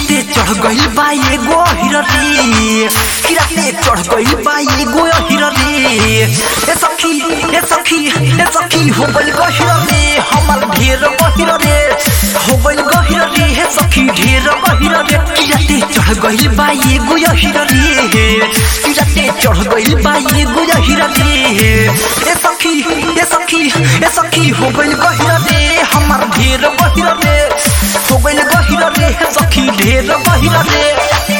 किराते चढ़ गइल बा एगो हिररी किराते चढ़ गइल बा एगो हिररी ए सखी ए सखी ए सखी हो गइल गहिररी हमर ढेर गहिररी हो गइल गहिररी हे सखी ढेर गहिररी किराते चढ़ गइल बा एगो हिररी किराते चढ़ गइल बा एगो हिररी ए सखी ए सखी ए सखी हो गइल गहिररी हमर ढेर गहिररी हो गइल गहिररी हे सखी ढेर गहिररी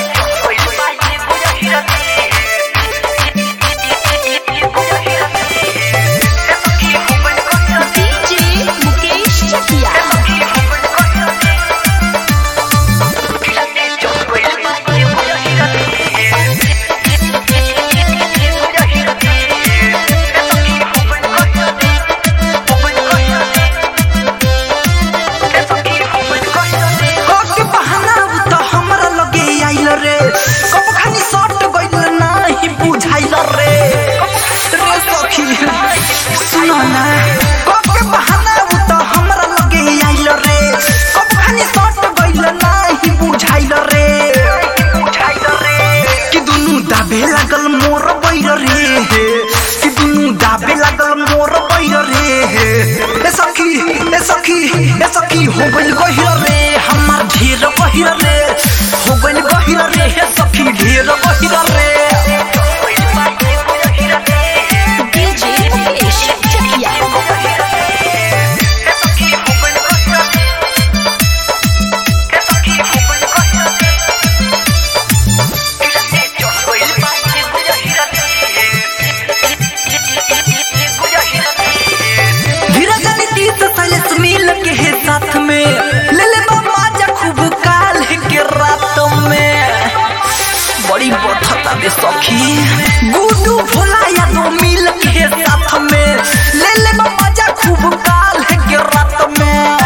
DJ Mukesh Chakia. कके बहाना उ त हमरा लगे आइल रे कब खानी सट गइल नाही बुझाइल रे रे सखी सुन ना कके बहाना उ त हमरा लगे आइल रे कब खानी सट गइल नाही बुझाइल रे बुझाइल रे कि दुनु दाबे लागल मोर बैर रे कि दुनु दाबे लागल मोर बैर रे ए सखी ए सखी ए सखी हो गइल गहिर रे हमार ढेर गहिर रे हो गइल गहिर रे हे सखी ढेर गहिर रे DJ Mukesh Chakia. धीरज नीतीश सैलेश मिल के है साथ में ले ले बाबा जा खूब काल के रात में बड़ी बथता बे सखी गुडू भोला या दो मिल के है साथ में ले ले बाबा जा खूब काल के रात में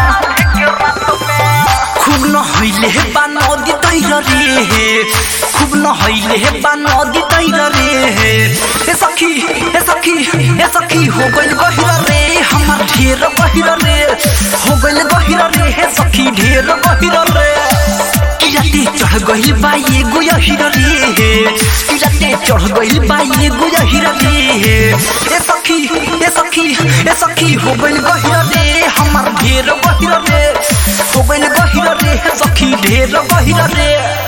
खूब न हइले हे बा नदी तैर रे खूब न हइले हे बा नदी तैर रे ए सखी ए सखी ए सखी हो गइल गहिर रे हमर ढेर गहिर रे हो गइल गहिर रे हे सखी ढेर गहिर रे किराते चढ़ गइल बा एगो हिर रे किराते चढ़ गइल बा एगो हिर रे ए सखी ए सखी ए सखी हो गइल गहिर रे हमर ढेर गहिर रे हो गइल गहिर रे हे सखी ढेर गहिर रे